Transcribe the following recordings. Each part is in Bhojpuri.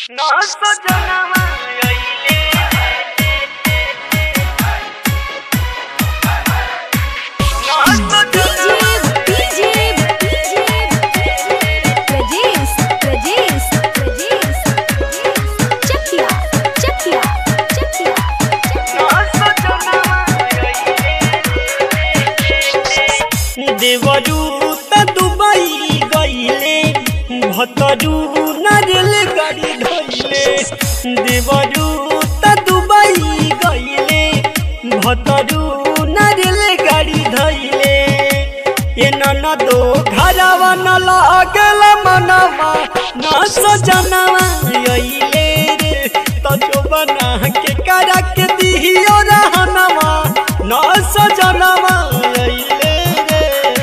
No soñaba Rajesh, Rajesh, Rajesh, Chakia, Chakia, Chakia, देवरू त दुबई गईले भतरू नारियल गाड़ी धोइले देवरू त दुबई गईले भतरू नारियल गाड़ी धोइले ए ननदो घरवा न लागल मनवा न सजनवा अइले रे तो बना के करा के दिहियो रहनवा न सजनवा अइले रे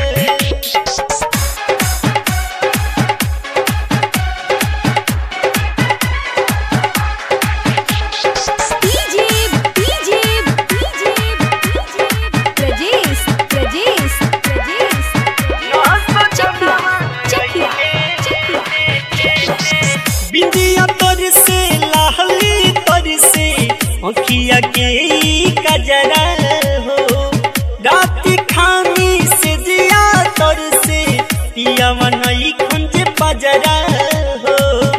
DJ, DJ, DJ, Rajesh, Rajesh, Rajesh, Chakia, Chakia, Chakia. बिंदिया तर से लाहली तर से अखिया के ई कजरा हो रात खानी से दिया तर से पिया मनई खुंज बजरा हो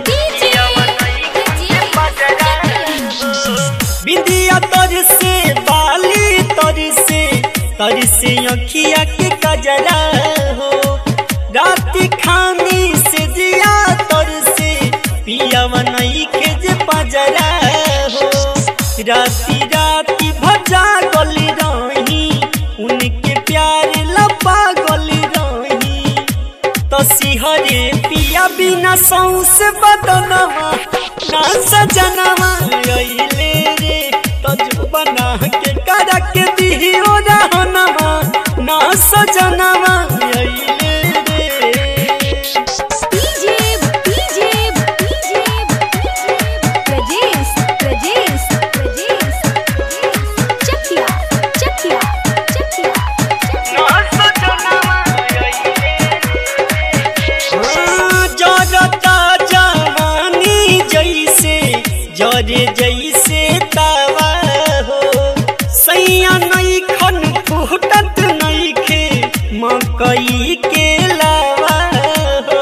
बिंदिया तर से बाली तर से तर से अखिया के कजरा हो रात खानी से दिया तर से पिया मनई के जे पजरा हो राती राती भजा गली रही उनके प्यार लपा गली रही तो सिहरे पिया बिना सौस बदनवा ना सजनवा अइले रे तो जो बना के करा के दिहियो रहनवा ना सजनवा अइले रे DJ, DJ, DJ, Rajesh, Rajesh, Rajesh, Chakia, Chakia, Chakia, Chakia. जरता जवानी जैसे जरे जैसे तवा हो सैया नहीं खन फूटत नहीं खे मकई के लावा हो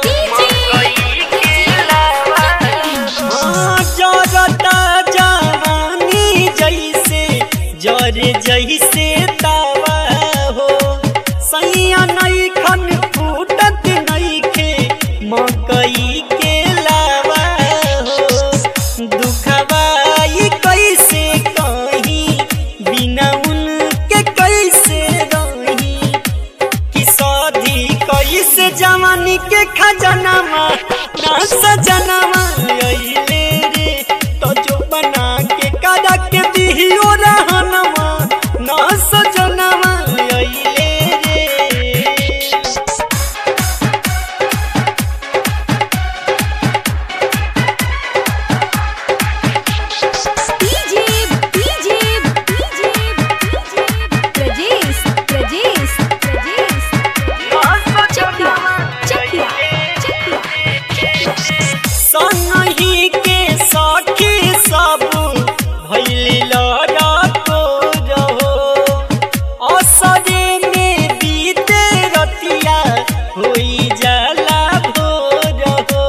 हाँ, जरता जवानी जैसे जरे जैसे तवा हो सैया नहीं खन फूटत नहीं खे मकई के लावा हो दुखवाई कैसे कहीं बिना उनके कैसे रही कि शादी कैसे जवानी के खजनामा ना सजनामा अइले रे तो जो बना के करा के दिहियो रहनवा ना सजनामा अइले रे DJ, DJ, DJ, Rajesh, Rajesh, Rajesh, Chakia, Chakia, Chakia. संगही के साथी सब भैली लड़ा तो रहो असरे में बीते रतिया होई जाला भोर हो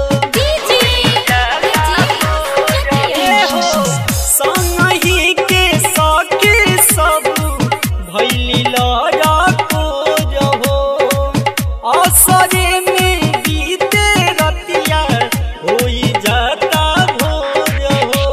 संगही के साथी सब भैली लड़ा तो रहो असरे में बीते रतिया होई जाता भोर हो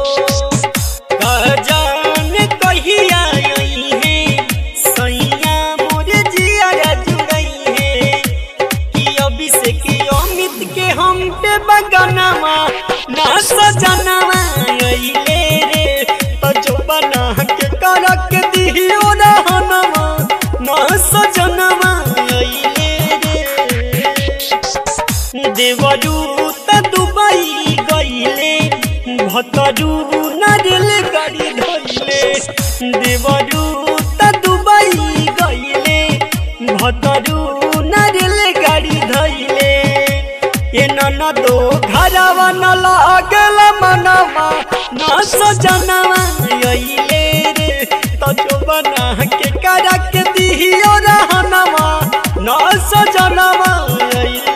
जान कहिया आई है सैया मोरे जिया जुड़ई है कि अभिषेक अमित के हम पे बगनवा ना सजनवा अइले रे तो जो बना के कर के दिहियो रहनवा ना सजनवा अइले रे देवरू त दुबई गईले भतरू नारियल गाड़ी धोइले देवरू त दुबई गईले भतरू नारियल गाड़ी धोइले ए न ननदो घरवा न लागल मनवा न सजनवा अइले रे तो जो बना के करा के दिहियो रहनवा न सजनवा अइले